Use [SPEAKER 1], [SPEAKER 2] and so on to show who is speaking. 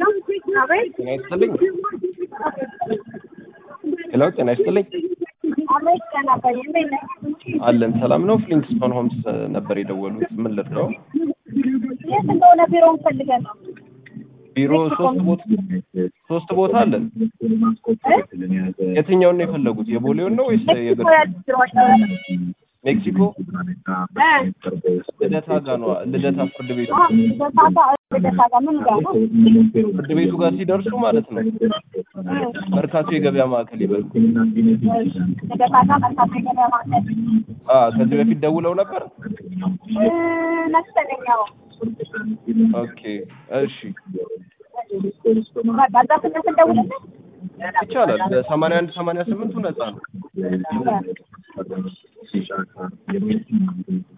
[SPEAKER 1] ጤና ይስጥልኝ። ሄሎ ጤና ይስጥልኝ። አለን ሰላም ነው። ፍሊንትስቶን ሆምስ ነበር የደወሉት። ምን ልርዳው?
[SPEAKER 2] የት እንደሆነ ቢሮ እንፈልገን ነው።
[SPEAKER 1] ቢሮ ሶስት ቦታ ሶስት ቦታ አለን። የትኛውን ነው የፈለጉት? የቦሌውን ነው ወይስ የግር ሜክሲኮ ልደታ ጋ ነው። ልደታ ፍርድ ቤቱ ፍርድ ቤቱ ጋር ሲደርሱ ማለት ነው መርካቶ የገበያ ማዕከል ይበሉ። አ ከዚህ በፊት ደውለው ነበር።
[SPEAKER 2] መሰለኛው
[SPEAKER 1] ኦኬ እሺ
[SPEAKER 2] በቃ እዛ ስንት እንደውልልን
[SPEAKER 1] ይቻላል። በሰማንያ አንድ ሰማንያ ስምንቱ ነፃ ነው።